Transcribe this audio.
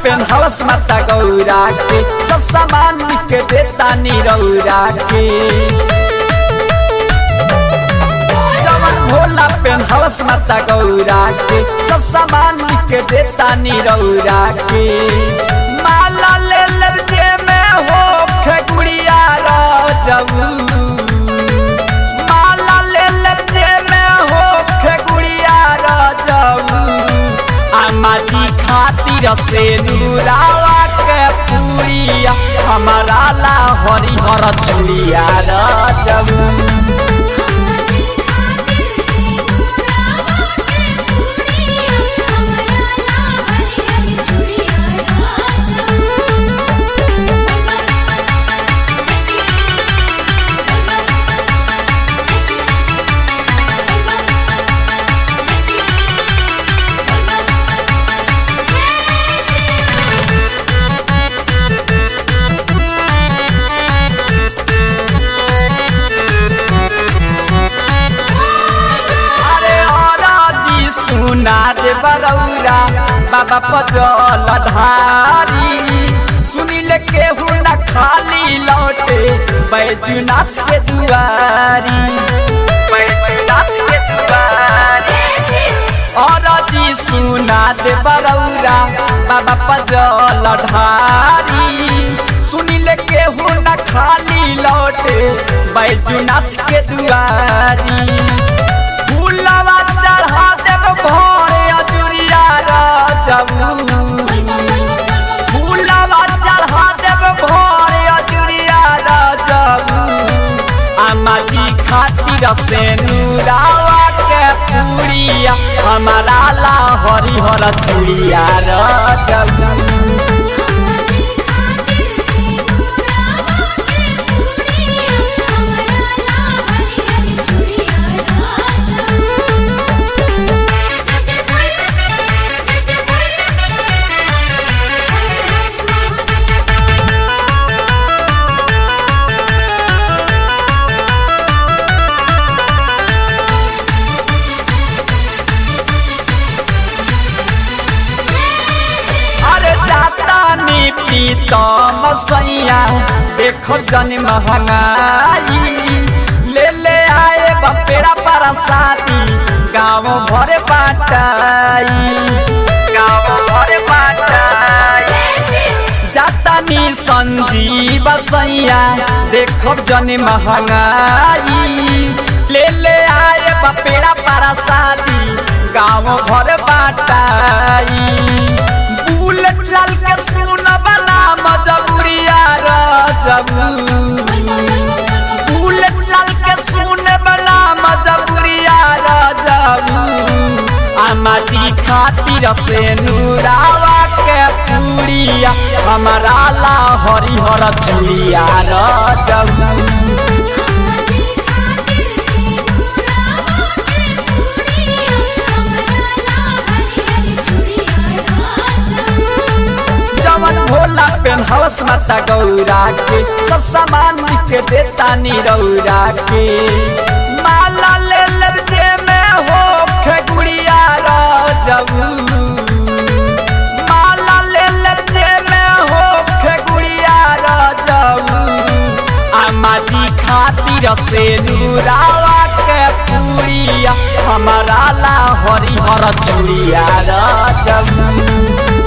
पेन्हवस माता गौरा के सब सामान के देता निरौरा के जवन भोला पेन्हवस माता गौरा के सब सामान के देता निरौरा के माला ले ले जे में हो खेगुड़िया राजऊ माला ले ले जे में हो खेगुड़िया राजऊ आमाजी खातिर से नूरावा के पूरिया हमारा ला हरिहर चुड़िया राजऊ हमारी खातिर से मुरावा के पूरिया हमरा ला हरी हरी चूड़िया राजा अरे जी सुना दे बरौरा बाबा पजल धारी सुनिल केहू न खाली लौटे बैजुनाथ के दुआरी बैजुनाथ के दुआरी और जी सुना दे बरौरा बाबा पजल ढारी सुनिल केहू न खाली लौटे बैजुनाथ के दुआरी फूलवा चढ़ा देव भोरे अजुरिया राजबू फूलवा चढ़ा देव भोरे अजुरिया राजबू अमाजी खातिर से नूरावा के पूरिया हमारा ला हरिहर चूड़िया राजबू हमारी खातिर से मुरावा के पूरिया हमरा ला हरी हरी चूड़िया राजा जय भाई जय भाई हर हर महादेव अरे जाता नी पीतम सैया देखो जन महंगाई ले ले आए बपेड़ा पर शादी गाँव भरे बाटाई गाँव भरे बाटाई जाता नी संजीव सैया देखो जन महंगाई ले ले आए बपेड़ा पर शादी गाँव भर बाटाई बुलेट चल के सुन बना मजबूरिया राजबू बुलेट चल के सुन बना मजबूरिया राजबू अमाजी खातिर से नूरावा के पूरिया हमारा ला हरिहर चूड़िया राजबू हमारी खातिर से मुरावा के पूरिया हमरा ला हरी हरी चूड़िया राजा जवन भोला पेन्हवस माता गौरा के सब सामान के देता निरौरा के माला ले ले जे में हो खेगुड़िया राजबू माला ले ले जे में हो खेगुड़िया राजबू आमाजी खातिर से नूरावा के पूरिया हमारा ला हरिहर चूड़िया राजबू